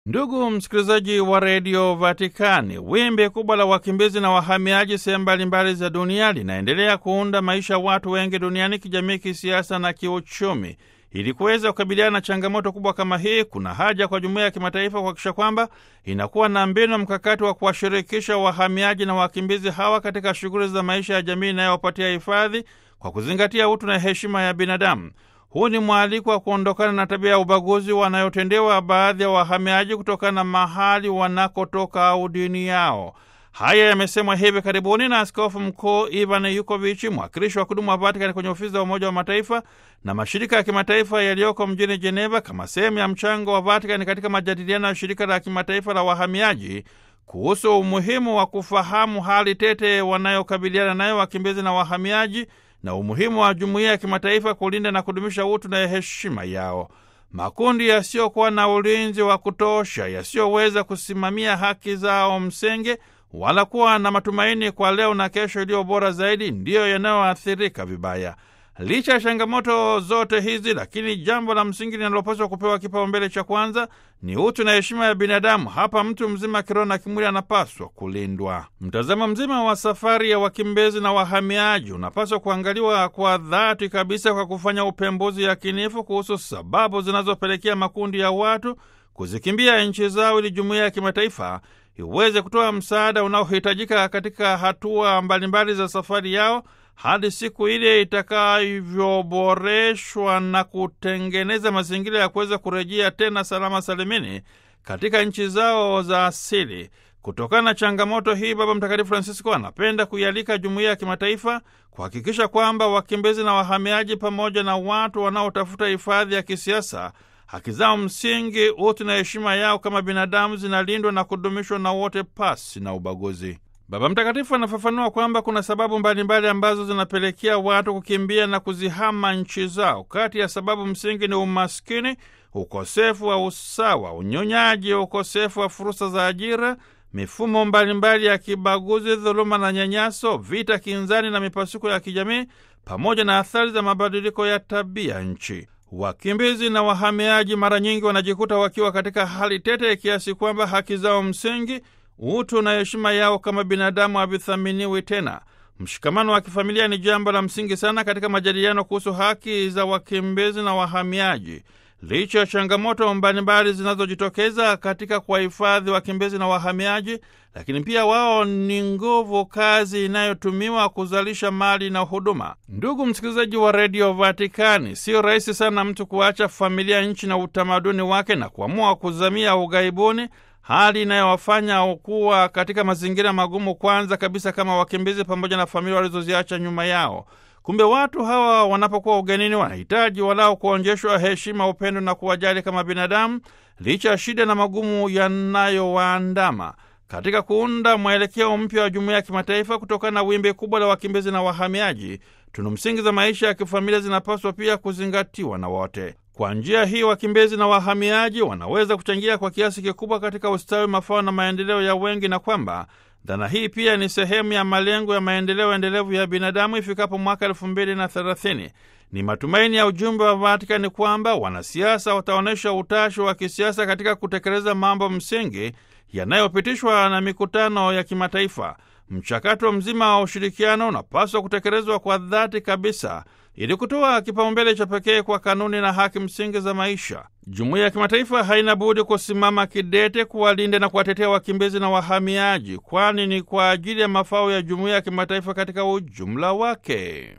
Ndugu msikilizaji wa redio Vatikani, wimbi kubwa la wakimbizi na wahamiaji sehemu mbalimbali za dunia linaendelea kuunda maisha ya watu wengi duniani, kijamii, kisiasa na kiuchumi. Ili kuweza kukabiliana na changamoto kubwa kama hii, kuna haja kwa jumuiya ya kimataifa kuhakikisha kwamba inakuwa na mbinu mkakati wa kuwashirikisha wahamiaji na wakimbizi hawa katika shughuli za maisha ya jamii inayowapatia hifadhi kwa kuzingatia utu na heshima ya binadamu. Huu ni mwaliko wa kuondokana na tabia ya ubaguzi wanayotendewa baadhi ya wahamiaji kutokana na mahali wanakotoka au dini yao. Haya yamesemwa hivi karibuni na Askofu Mkuu Ivan Yukovichi, mwakilishi wa kudumu wa Vatikani kwenye ofisi za Umoja wa Mataifa na mashirika ya kimataifa yaliyoko mjini Jeneva, kama sehemu ya mchango wa Vatikani katika majadiliano ya shirika la kimataifa la wahamiaji kuhusu umuhimu wa kufahamu hali tete wanayokabiliana nayo wakimbizi na wahamiaji na umuhimu wa jumuiya ya kimataifa kulinda na kudumisha utu na heshima yao. Makundi yasiyokuwa na ulinzi wa kutosha, yasiyoweza kusimamia haki zao msingi wala kuwa na matumaini kwa leo na kesho iliyo bora zaidi, ndiyo yanayoathirika vibaya. Licha ya changamoto zote hizi, lakini jambo la msingi linalopaswa kupewa kipaumbele cha kwanza ni utu na heshima ya binadamu. Hapa mtu mzima kiroho na kimwili anapaswa kulindwa. Mtazamo mzima wa safari ya wakimbizi na wahamiaji unapaswa kuangaliwa kwa dhati kabisa, kwa kufanya upembuzi yakinifu kuhusu sababu zinazopelekea makundi ya watu kuzikimbia nchi zao, ili jumuiya ya kimataifa iweze kutoa msaada unaohitajika katika hatua mbalimbali za safari yao hadi siku ile itakavyoboreshwa na kutengeneza mazingira ya kuweza kurejea tena salama salimini katika nchi zao za asili. Kutokana na changamoto hii, Baba Mtakatifu Francisco anapenda kuialika jumuiya ya kimataifa kuhakikisha kwamba wakimbizi na wahamiaji pamoja na watu wanaotafuta hifadhi ya kisiasa haki zao msingi, utu na heshima yao kama binadamu zinalindwa na kudumishwa na wote pasi na ubaguzi. Baba Mtakatifu anafafanua kwamba kuna sababu mbalimbali mbali ambazo zinapelekea watu kukimbia na kuzihama nchi zao. Kati ya sababu msingi ni umaskini, ukosefu wa usawa, unyonyaji, ukosefu wa fursa za ajira, mifumo mbalimbali mbali ya kibaguzi, dhuluma na nyanyaso, vita kinzani na mipasuko ya kijamii, pamoja na athari za mabadiliko ya tabia nchi. Wakimbizi na wahamiaji mara nyingi wanajikuta wakiwa katika hali tete kiasi kwamba haki zao msingi utu na heshima yao kama binadamu havithaminiwi tena. Mshikamano wa kifamilia ni jambo la msingi sana katika majadiliano kuhusu haki za wakimbizi na wahamiaji. Licha ya changamoto mbalimbali zinazojitokeza katika kuwahifadhi wakimbizi na wahamiaji, lakini pia wao ni nguvu kazi inayotumiwa kuzalisha mali na huduma. Ndugu msikilizaji wa redio Vatikani, sio rahisi sana mtu kuacha familia, nchi na utamaduni wake na kuamua kuzamia ughaibuni hali inayowafanya kuwa katika mazingira magumu, kwanza kabisa kama wakimbizi pamoja na familia walizoziacha nyuma yao. Kumbe watu hawa wanapokuwa ugenini, wanahitaji walao kuonjeshwa heshima, upendo na kuwajali kama binadamu, licha ya shida na magumu yanayowaandama katika kuunda mwelekeo mpya wa jumuiya ya kimataifa. Kutokana na wimbi kubwa la wakimbizi na wahamiaji, tunu msingi za maisha ya kifamilia zinapaswa pia kuzingatiwa na wote. Kwa njia hii wakimbizi na wahamiaji wanaweza kuchangia kwa kiasi kikubwa katika ustawi, mafao na maendeleo ya wengi, na kwamba dhana hii pia ni sehemu ya malengo ya maendeleo endelevu ya binadamu ifikapo mwaka elfu mbili na thelathini. Ni matumaini ya ujumbe wa Vatikani kwamba wanasiasa wataonyesha utashi wa kisiasa katika kutekeleza mambo msingi yanayopitishwa na mikutano ya kimataifa. Mchakato mzima wa ushirikiano unapaswa kutekelezwa kwa dhati kabisa ili kutoa kipaumbele cha pekee kwa kanuni na haki msingi za maisha. Jumuiya ya kimataifa haina budi kusimama kidete kuwalinda na kuwatetea wakimbizi na wahamiaji, kwani ni kwa ajili ya mafao ya jumuiya ya kimataifa katika ujumla wake.